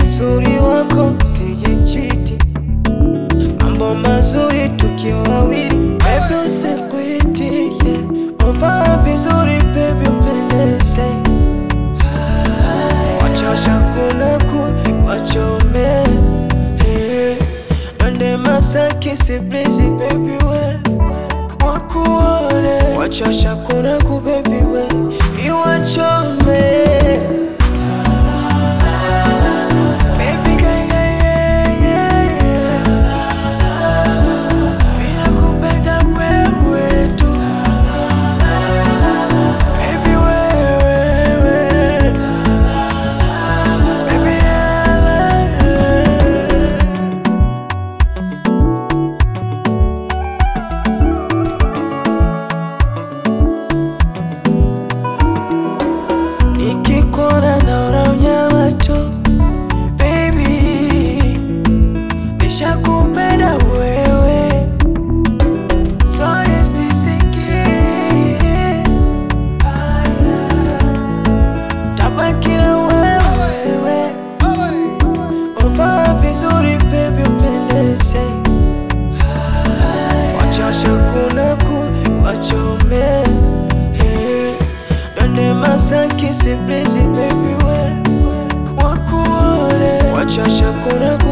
uzuri wako sijichiti, mambo mazuri tukiwa wawili, baby usikwiti, yeah. Uvaa vizuri baby upendeze, wachosha kuna ku wachome, yeah. Nande Masaki siblizi baby we wakuone, wachosha kuna ku baby we iwachome Baby girl, yeah, yeah, yeah, yeah. Bila kupenda wewe tu. Baby, wewe. Baby, yeah. Nikikuona naona unyama tu Baby, nishakupenda wewe, sorry sisikii. Aya, tabaki na wewe, uvaa vizuri baby, upendeze. Wachosha kuna ku wachome, eh. Nande Masaki siblizi baby we wakuone, wachosha kuna ku